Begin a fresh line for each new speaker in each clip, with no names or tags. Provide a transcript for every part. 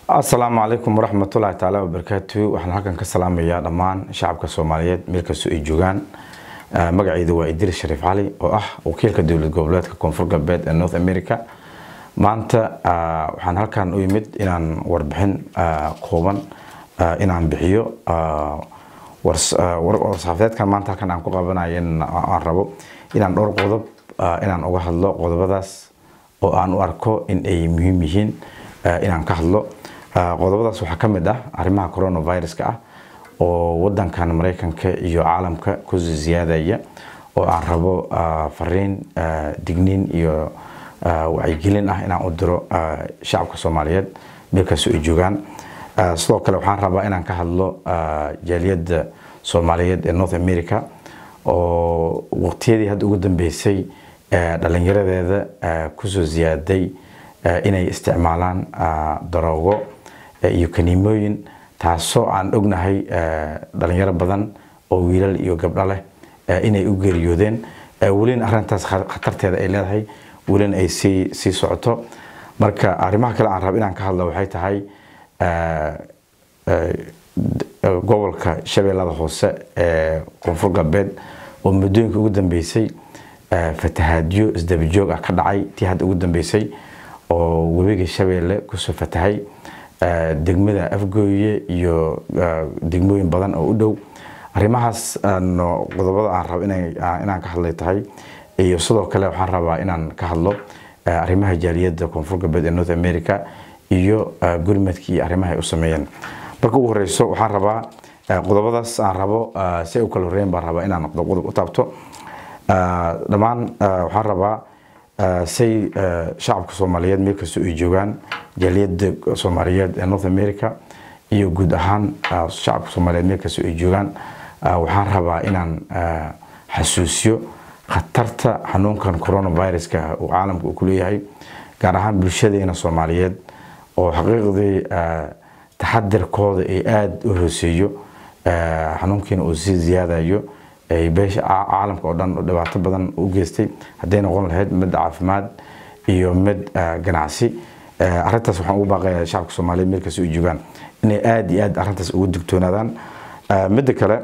asalaamu calaykum waraxmatullaahi tacaala wabarakaatu waxaan halkan ka salaamayaa dhammaan shacabka soomaaliyeed meel kastoo ay joogaan magacaydu waa idris shariif cali oo ah wakiilka dowlad goboleedka koonfur galbeed ee north america maanta waxaan halkan u yimid inaan warbixin kooban inaan bixiyo warsaxaafeedkan maanta halkan aan ku qabanayo aan rabo inaan dhowr qodob inaan uga hadlo qodobadaas oo aan u arko in ay muhiim yihiin inaan ka hadlo qodobadaas waxaa ka mid ah arrimaha coronaviruska ah oo wadankan maraykanka iyo caalamka ku ziyaadaya oo aan rabo fariin digniin iyo wacyigelin ah inaan u diro shacabka soomaaliyeed meelkastoo ay joogaan sidoo kale waxaan rabaa inaan ka hadlo jaaliyadda soomaaliyeed ee north america oo waqtiyadii hadda ugu dambeysay dhalinyaradeeda kusoo ziyaaday inay isticmaalaan daroogo iyo kaniimooyin taasoo aan ognahay dhalinyaro badan oo wiilal iyo gabdho leh inay u geeriyoodeen welina arintaas khatarteeda ay leedahay welina ay sii sii socoto marka arrimaha kale aan rabo inaan ka hadlo waxay tahay gobolka shabeellada hoose ee koonfur galbeed oo muddooyinka ugu dambeysay fatahaadyo isdabajoog ah ka dhacay tii hadda ugu dambeysay oo webiga shabeelle kusoo fatahay degmada afgooye iyo degmooyin badan oo u dhow arrimahaas qodobada aan rabo inaan ka hadlay tahay iyo sidoo kale waxaan rabaa inaan ka hadlo arrimaha jaaliyadda koonfur galbeed ee north america iyo gurmadkii iyo arrimaha ay u sameeyeen marka ugu horeyso waxaan rabaa qodobadaas aan rabo si ay u kala horeyn baan rabaa inaan qodob qodob u taabto dhammaan waxaan rabaa say shacabka soomaaliyeed meel kastoo ay joogaan jaaliyadda soomaaliyeed ee north america iyo guud ahaan shacabka soomaaliyeed meel kastoo ay joogaan waxaan rabaa inaan xasuusiyo khatarta xanuunkan coronaviruska uu caalamka uu ku leeyahay gaar ahaan bulshadeena soomaaliyeed oo xaqiiqdii taxadirkooda ay aada u hooseeyo xanuunkiina uu sii ziyaadayo ay beesha caalamka oo dhan dhibaato badan u geystay hadday noqon lahayd mid caafimaad iyo mid ganacsi arintaas waxaan ugu baaqayaa shacabka soomaaliyeed meel kasta ay joogaan inay aada iyo aad arrintaas ugu digtoonaadaan midda kale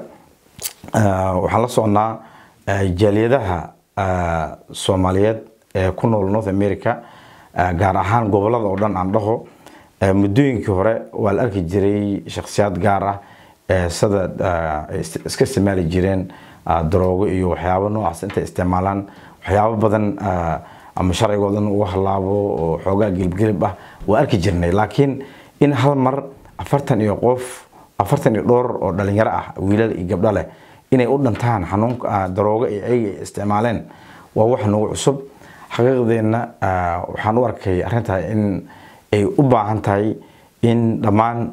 waxaan la soconnaa jaaliyadaha soomaaliyeed ee ku nool north america gaar ahaan gobolada oo dhan aan dhaho muddooyinkii hore waa la arki jiray shakhsiyaad gaar ah sida iska isticmaali jireen daroogo iyo waxyaabo noocaas intay isticmaalaan waxyaabo badan ama sharcigoodan uga halaabo oo xoogaa gelibgelib ah waa arki jirnay laakiin in hal mar afartan iyo qof afartan iyo dhowr oo dhalinyaro ah wiilal iyo gabdho leh inay u dhantaan xanuunka daroogo ay ayaga isticmaaleen waa wax nagu cusub xaqiiqdeenna waxaan u arkay arrintaa in ay u baahan tahay in dhammaan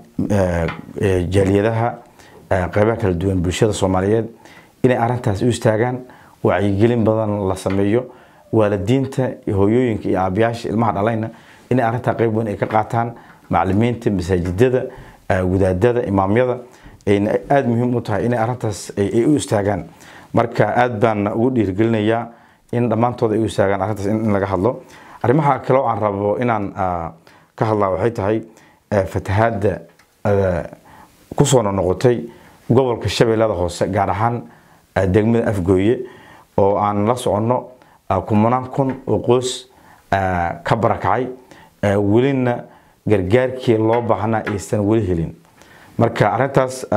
jaaliyadaha qeybaha kala duwan bulshada soomaaliyeed inay arrintaas u istaagaan wacyigelin badan la sameeyo waalidiinta hooyooyinka iyo aabayaasha ilmaha dhalayna inay arrintaa qeyb weyn ay ka qaataan macalimiinta masaajidada wadaadada imaamyada ayna aada muhiim u tahay inay arrintaas ay u istaagaan marka aada baan ugu dhiirigelinayaa in dhammaantooda ay u istaagaan arrintaas in laga hadlo arrimaha kale oo aan rabo inaan ka hadlaa waxay tahay fatahaadda kusoo noqotay gobolka shabeellada hoose gaar ahaan degmada afgooye oo aan la soconno kumanaan kun oo qoys ka barakacay welina gargaarkii loo baahnaa aysan weli helin marka arrintaas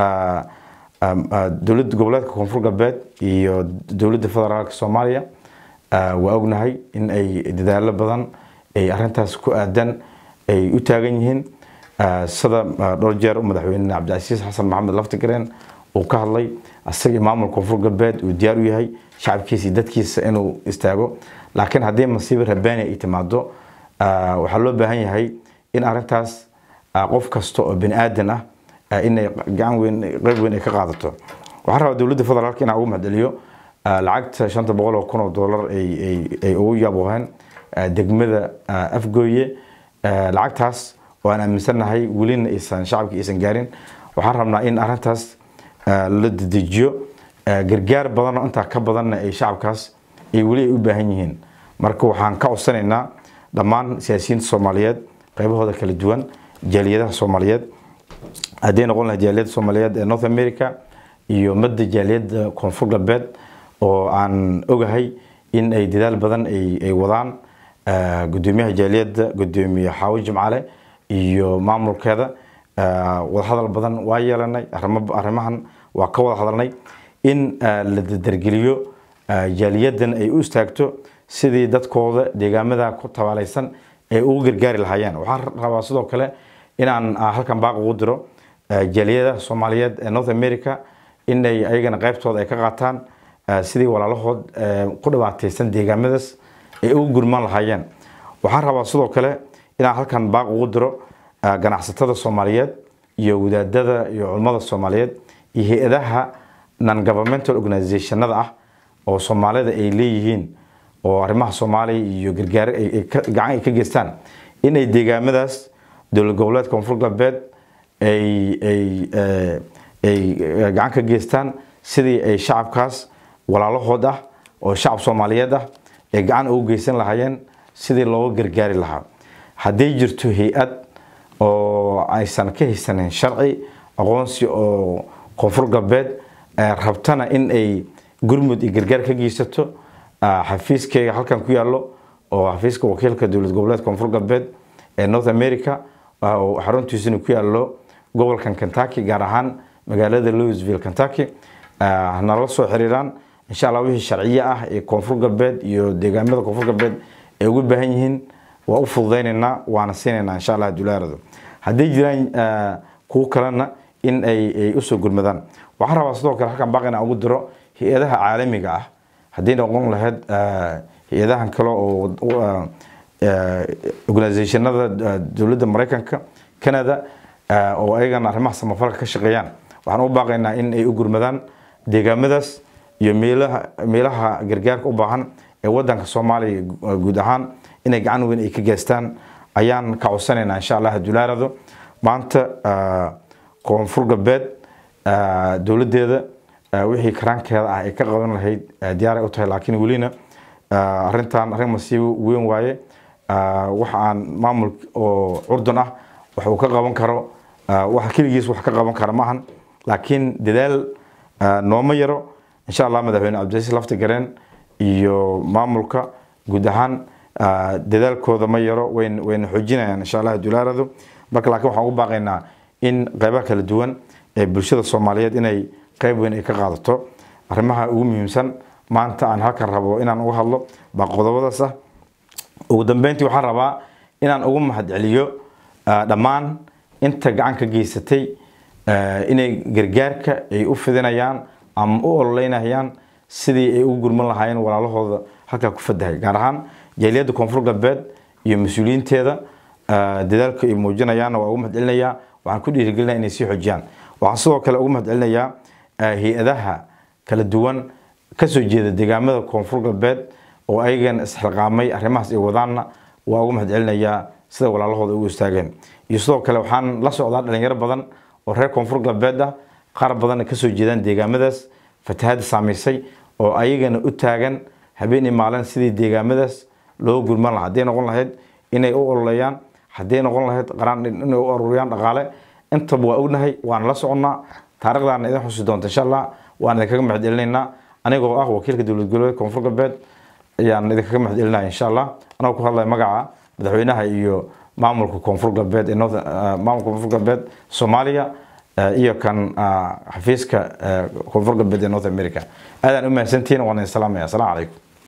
dowladda goboleedka koonfur galbeed iyo dowladda federaalka soomaaliya waa ognahay in ay dadaalo badan ay arrintaas ku aadan ay u taagan yihiin sida dhowr jeer madaxweyne cabdicasiis xasan maxamed laftigareen uu ka hadlay asagii maamul koonfur galbeed uu diyaar u yahay shacabkiisa iyo dadkiisa inuu istaago laakiin haddii masiibo rabaani ay timaado waxaa loo baahan yahay in arrintaas qof kasta oo bani aadan ah inay gacan weyn qeyb weyn ay ka qaadato waxaan rabaa dowladda federaalka inaan ugu mahceliyo lacagta shanta boqol oo kun oo dollar ay ugu yabooheen degmada afgooye lacagtaas oo aan aaminsanahay welina aysan shacabka aysan gaarin waxaan rabnaa in arrintaas la dedejiyo gargaar badanoo intaa ka badanna ay shacabkaas ay weli ay u baahan yihiin marka waxaan ka codsanaynaa dhammaan siyaasiyiinta soomaaliyeed qaybahooda kala duwan jaaliyadaha soomaaliyeed hadday noqon lahayd jaaliyadda soomaaliyeed ee north america iyo madda jaaliyadda koonfur galbeed oo aan ogahay in ay dadaal badan ay wadaan gudoomiyaha jaaliyadda gudoomiye xaawo jimcale iyo maamulkeeda wadahadal badan waa yeelanay arrimahan waa ka wada hadalnay in la dardargeliyo jaaliyadan ay u istaagto sidii dadkooda deegaamada ku tabaalaysan ay ugu gargaari lahaayeen waxaan rabaa sidoo kale inaan halkan baaq ugu diro jaaliyadaha soomaaliyeed ee north america inay ayagana qaybtooda ay ka qaataan sidii walaalahood ku dhibaataysan deegaamadaas ay ugu gurmaan lahaayeen waxaan rabaa sidoo kale inaan halkan baaq ugu diro ganacsatada soomaaliyeed iyo wadaadada iyo culummada soomaaliyeed iyo hay-adaha non governmental organizationada ah oo soomaalida ay leeyihiin oo arrimaha soomaaliya iyo gargaar gacan ay ka geystaan inay deegaamadaas dowlad goboleedka koonfur galbeed ay gacan ka geystaan sidii ay shacabkaas walaalahood ah oo shacab soomaaliyeed ah ay gacan ugu geysan lahaayeen sidii looga gargaari lahaa hadday jirto hay-ad oo aysan ka haysanin sharci aqoonsi oo koonfur galbeed rabtana in ay gurmud iyo gargaar ka geysato xafiiskeyga halkan ku yaallo oo xafiiska wakiilka dowlad goboleed koonfur galbeed ee north america xaruntiisuna ku yaallo gobolkan kentucky gaar ahaan magaalada louisville kentucky nala soo xiriiraan insha allah wixii sharciye ah ee koonfur galbeed iyo deegaamada koonfur galbeed ay ugu baahan yihiin waa u fududaynaynaa waana siinaynaa insha allah dulaarado hadday jiraan kuwo kalena in ay usoo gurmadaan waxaan rabaa sidoo kale halkan baaqina ugu diro hay-adaha caalamiga ah haddii noqon lahayd hay-adahan kale oo organizationada dowladda maraykanka canada oo ayagana arrimaha samafalka ka shaqeeyaan waxaan u baaqaynaa in ay u gurmadaan deegaamadaas iyo meelaha meelaha gargaarka u baahan ee wadanka soomaaliya guud ahaan inay gacan weyn ay ka geystaan ayaan ka codsanaynaa insha allah dulaarado maanta koonfur galbeed dowladeeda wixii karaankeeda ah ay ka qaban lahayd diyaaray u tahay laakiin welina arintan arrin masiibo weyn waaye waxa aan maamul oo curdun ah wax uu ka qaban karo wax keligiis wax ka qaban kara maahan laakiin dadaal nooma yaro insha allah madaxweyne cabdilasiis lafti gareen iyo maamulka guud ahaan dadaalkooda ma yaro wayn wayna xoojinayaan insha allah dulaarado marka laakiin waxaan ugu baaqaynaa in qeybaha kala duwan ee bulshada soomaaliyeed inay qeyb weyn ay ka qaadato arrimaha ugu muhiimsan maanta aan halkan rabo inaan uga hadlo baa qodobadaas ah ugu dambeyntii waxaan rabaa inaan ugu mahadceliyo dhammaan inta gacan ka geysatay inay gargaarka ay u fidinayaan ama u ololeynayaan sidii ay ugu gurman lahaayeen walaalahooda halkaa ku fadahay gaar ahaan jaaliyadda koonfur galbeed iyo mas-uuliyiinteeda dadaalka ay muujinayaanna waa ugu mahadcelinayaa waxaan ku dhiirigelinaya inay sii xoojiyaan waxaan sidoo kale ugu mahadcelinayaa hay-adaha kala duwan kasoo jeeda deegaamada koonfur galbeed oo ayagan isxilqaamay arrimahaas ay wadaanna waa ugu mahadcelinayaa sida walaalahooda ugu istaageen iyo sidoo kale waxaan la socdaa dhalinyaro badan oo reer koonfur galbeed ah qaar badanna kasoo jeedaan deegaamadaas fatahaada saamaysay oo ayagana u taagan habeenii maalin sidii deegaamadaas loo gurman lahaa hadday noqon lahayd inay u ololeeyaan hadday noqon lahayd qaraan inay u ururiyaan dhaqaale intaba waa ognahay waan la soconnaa taarikhdaana idin xusi doonta insha allah waan idinkaga mahadcelinaynaa anigoo ah wakiilka dowlad goboleed koonfur galbeed ayaan idinkaga mahadcelinaya insha allah anagoo ku hadlaya magaca madaxweynaha iyo maamulka koonfur galbeed ee maamulka koonfur galbeed soomaaliya iyo kan xafiiska koonfur galbeed ee north america aadaan u mahadsantihiin waan idin salaamaya asalaamu calaykum